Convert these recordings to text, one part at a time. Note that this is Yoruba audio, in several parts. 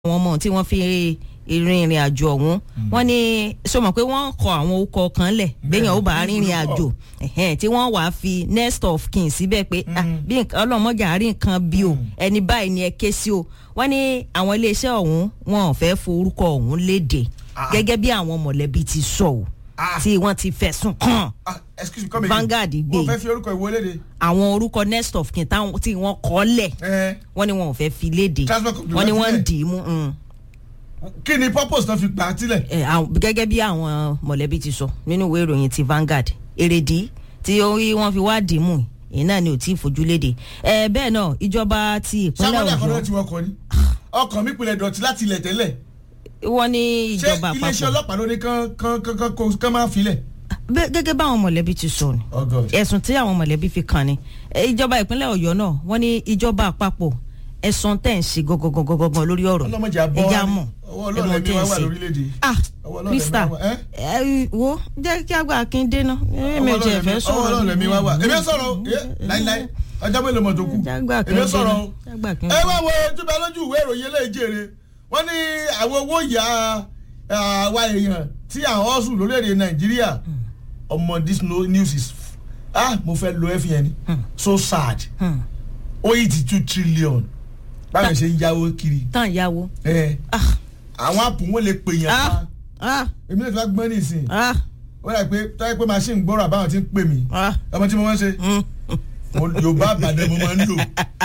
àwọn ọmọ tí wọ́n fi ìrìn ìrìn àjò ọ̀hún wọ́n ní sọ mọ̀ pé wọ́n kọ àwọn orúkọ kan lẹ̀ gbẹ̀yàn ó bá rìnrìn àjò ẹ̀hẹ́n, tí wọ́n wàá fi next of kin síbẹ̀ pé ah, bí nǹkan- ọlọ́mọjà àárín nǹkan bí o ẹni báyìí ni ẹ ké sí o wọ́n ní àwọn iléeṣẹ́ ọ̀hún wọn ò fẹ́ forúkọ ọ̀hún léde Ah. gẹ́gẹ́ bí àwọn mọ̀lẹ́bí ti sọ o Ah. tí wọ́n ti fẹ̀sùn kàn ah excuse me come again Vanguard gbé. wọ́n fẹ́ fi orúkọ ìwọlé de àwọn orúkọ next of kin táwọn- tí wọ́n kọ́ lẹ̀ ẹ wọ́n ní wọn ò fẹ́ fi léde Transport company wọ́n ní wọ́n ń sílẹ̀. dì í mú. mm kí ni purpose náà fi gbà á sílẹ̀. ẹ, àwọn- gẹ́gẹ́ bí àwọn mọ̀lẹ́bí ti sọ nínú ìwé ìròyìn ti Vanguard èrèdí tí ó rí wọ́n fi wá dìímù èyí náà ni ò tí ì fojú léde ẹ bẹ́ẹ̀ náà ìjọba ti ìpínlẹ̀ sábàdà kan náà Ọ̀yọ́ ti wọkọ̀ ni ọkàn mi pinlẹ̀ dọ̀tí láti ilẹ̀ tẹ́lẹ̀ wọ́n ní ṣé ìjọba iléeṣẹ́ àpapọ̀ ọlọ́pàá ló ní kán kán kán kán kó- kán máa filẹ̀. Bẹ́- gẹ́gẹ́ báwọn mọ̀lẹ́bí ti sọ ni oh god ẹ̀sùn tí àwọn mọ̀lẹ́bí fi kàn ni ẹ, ìjọba ìpínlẹ̀ Ọ̀yọ́ náà wọ́n ní ìjọba àpapọ̀ ẹ̀sùn tẹ̀ ń ṣe gọ́gọ́gọ́gọ́gọ́ lórí ọ̀rọ̀ ọlọ́mọdé àbọ̀ ẹ̀já mọ̀ ọwọ́ ẹ̀mọ̀ ọlọ́run tẹ̀ ẹ̀mí ń wá wà ṣe. lórílẹ̀‐èdè. ah ọwọ́ ọlọ́run Krista ẹ̀mí wá wà. ẹ́? ẹ wo jẹ́ kí àgbà kí n dénà èmi ò ọwọ́ tiẹ̀ fẹ́ ọlọ́run sọ̀rọ̀ ọwọ́ ọlọ́run ẹ̀mí wá wà. èmi ò sọ̀rọ̀ o ẹ́, láíláí ọjọ́ mélòó mọ̀ tó kù jágbà kí èmi n ò sọ̀rọ̀ o. dénà jágbà kí n ẹ wá wo túbẹ̀ lójú ìwé ìròyìn eléjèrè wọ́n ní àwọn owó ìyá àwa èèyàn tí àwọn ọ̀sùn lórílẹ̀‐èdè nàìjíríà ọmọ this no- news is ah mo fẹ́ lo ẹ́fì yẹn ni so sad Hmm. ó yìí ti two trillion báwọn ṣe ń yáwó kiri tán ìyàwó ẹ ah àwọn àpò wọn lè pè yàn ah pa ah èmi náà ti wá gbọ́n nísìn ah ó dà pé táyé pé machine gbọ́rọ̀ àbáwọn ti ń pè mí ah ọmọ tí mo máa ń ṣe mm. mo yorùbá àbàdàn mo máa ń lò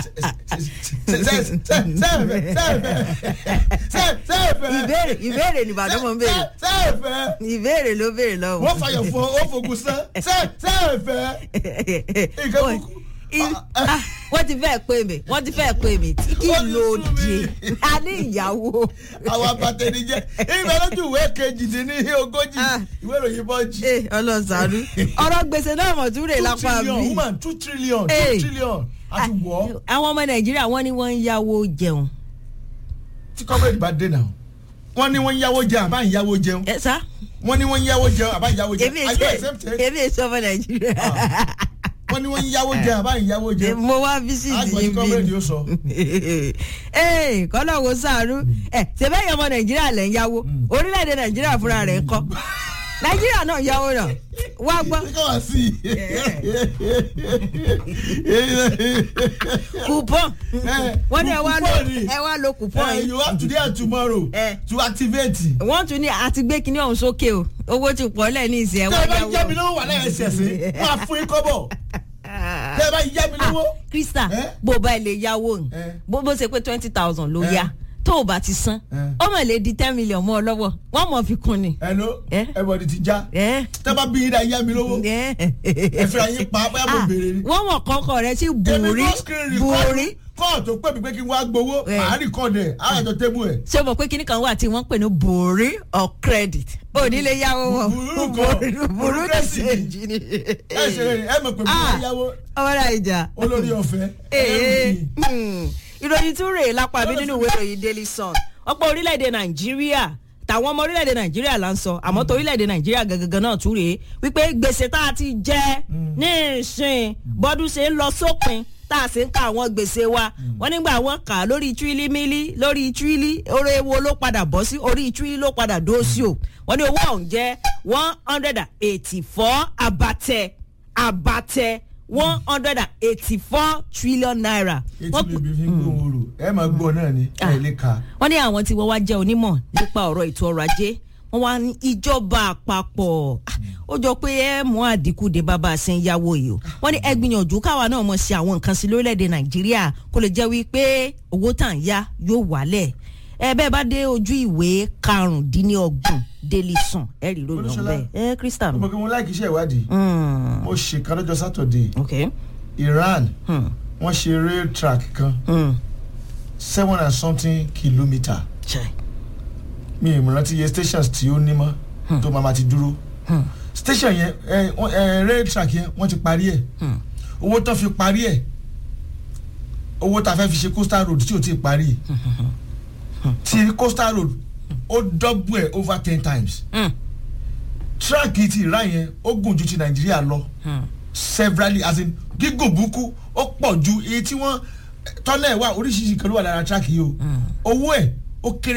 sẹ́ẹ̀fẹ̀ ìbéèrè ìbéèrè ní Ìbàdàn mọ̀ ń béèrè sẹ́ẹ̀fẹ̀ ìbéèrè ló béèrè lọ́wọ́. wọ́n fàyọ̀ fún ọ ó fogun sán sẹ́ẹ̀fẹ̀ nǹkan Oi, kúkú. i- ah, wọ́n ti fẹ́ pè mí wọ́n ti fẹ́ pè mí tí kì Ó í ti lo sú mi. òde a ní ìyàwó. àwọn abatẹnijẹ ìbẹ̀ lójú ìwé kejìdínní ogójì Ah. ìwé ìròyìn bọ́ọ̀jì ee ọlọ́sàánú ọ̀rọ̀ gbèsè náà mọ̀ tún rè two lápá trillion mi. woman two trillion Hey. two trillion àti wọ́ àwọn ọmọ Nàìjíríà wọ́n ní wọ́n ń yáwó jẹun. tí kọ́mẹ́rì bá dé náà wọ́n ní wọ́n ń yáwó jẹun àbá ń yáwó jẹun ẹ sá wọ́n ní wọ́n ń yáwó jẹun àbá ń yáwó jẹun èmi are you èso accepted èmi èso ọmọ Nàìjíríà. wọ́n ní wọ́n ń yáwó jẹun àbá ń yáwó jẹun mo wá físìtì àgbọ̀n tí yín kọ́mẹ́rì bí. yóò sọ ee kọ́lọ̀ wo sàánú ẹ ṣèbẹ́yìn ọmọ Nàìjíríà lẹ̀ ń yáwó orílẹ̀-èdè Nàìjíríà fúnra rẹ̀ ń kọ́ Nàìjíríà náà yáwó náà wá gbọ́ ṣé káwá sí coupon Eh, wọ́n ní ẹ wá lo coupon ni. ẹ wá lo coupon i yìí you have today and tomorrow Eh. to activate. wọ́n tún ní àti gbé kinní ọ̀hún sókè o owó ti pọ̀ lẹ̀ ní ìsìn ẹ̀ tẹ́ wá ẹ bá yáwó. yá mi lówó wà lẹ́yìn ẹsẹ̀ sí wọ́n á fún yín kọ́bọ̀ tẹ́ ẹ bá yá mi lówó. Krista Eh? bó o bá ilé yáwó ni Eh. bó bó ṣe pé twenty thousand ló Eh. yá tó o bá ti san Eh. ó mọ̀ lè di ten million mọ́ ọ lọ́wọ́ wọ́n mọ̀ fi kún ni. hello Eh. everybody ti já Eh? tẹ́ bá bí yín dá yá mi lówó Eh. ẹ fi ayé pa bóyá mo Ah, béèrè ni. wọ́n mọ̀ kọ́kọ́ rẹ sí èmi bùrí kò screen record bùrí kọ́ọ̀ tó pè mí pé kí n wá gbowó Eh. màá record ẹ̀ á àjọ tébù ẹ̀. ṣé o mọ̀ pé kinní kan wà tí wọ́n ń pè ní bùrí or credit ò ní lè yáwó wọn Bùrú kan, bùrú bùrú ní kẹ́sì ni. ṣèjì ni. ẹ ṣe rẹ̀ ẹ mọ̀ pé mo Ah. máa yáwó ọmọ náà ìjà. olórí ọ̀fẹ́ Ee, ẹlẹ́rìí. hmm, ìròyìn tún rèé lápá bí nínú ìwé ìròyìn Daily Sun ọ̀pọ̀ orílẹ̀-èdè Nàìjíríà tàwọn ọmọ orílẹ̀-èdè Nàìjíríà là ń sọ àmọ́ tó orílẹ̀-èdè Nàìjíríà gangan náà tún rèé wípé gbèsè tá a ti jẹ ní ìsìn bọ́dún ṣe ń lọ sópin tá a sì ń ka àwọn gbèsè wa wọ́n nígbà wọ́n kà á lórí tírílí mílí lórí tírílí orí ewo ló padà bọ́ sí orí tírílí ló padà dó sí o wọ́n ní owó ọ̀hún jẹ́ one hundred and eighty four abatẹ abatẹ one hundred and eighty four trillion naira. etí Wọ́n bèbí fi ń gbóhùn rò ẹ máa gbọ́ náà ni ẹ lè ka. wọ́n ní àwọn tí wọ́n wá jẹ́ onímọ̀ nípa ọ̀rọ̀ ètò ọrọ̀ ajé wọ́n wá ní ìjọba àpapọ̀ Ah, ó jọ pé ẹ mú àdínkù dé bàbá àṣẹ ń yáwó yìí o wọ́n ní ẹ gbìyànjú káwa náà mọ̀ ṣe àwọn nǹkan sí lórílẹ̀‐èdè nàìjíríà kó lè jẹ́ wípé owó tà ń yá yóò wálẹ̀ ẹ bẹ́ẹ̀ bá dé ojú ìwé karùndínlọ́gbọ̀n Daily Sun ẹ rí ròyìn ọ̀hún Olúṣọlá. bẹ́ẹ̀ ẹ Krista ọmọ kí mo láìkí iṣẹ́ ìwádìí Mm, mo ṣe kan lọ́jọ́ sátọ̀dé ok Iran Hmm, wọ́n ṣe rail track kan hmm, seven and something kilometre chai, mi ì rántí iye stations tí ó ní mọ́ tó máa ma ti dúró hmm, station yẹn ẹ wọ́n- ẹ rail track yẹn wọ́n ti parí ẹ̀ hmm. owó tán fi parí ẹ̀ owó tá a fẹ́ fi ṣe coastal road tí ò tí ì parí ti coastal road ó double ẹ̀ over ten times Hmm, track ti Iran yẹn ó gùn ju ti Nàìjíríà lọ hmm. severally as in gígùn burúkú ó pọ̀ ju èyí tí wọ́n tọ́lẹ̀ wà oríṣiríṣi kan ló wà lára track yìí o owó ẹ̀ ó kéré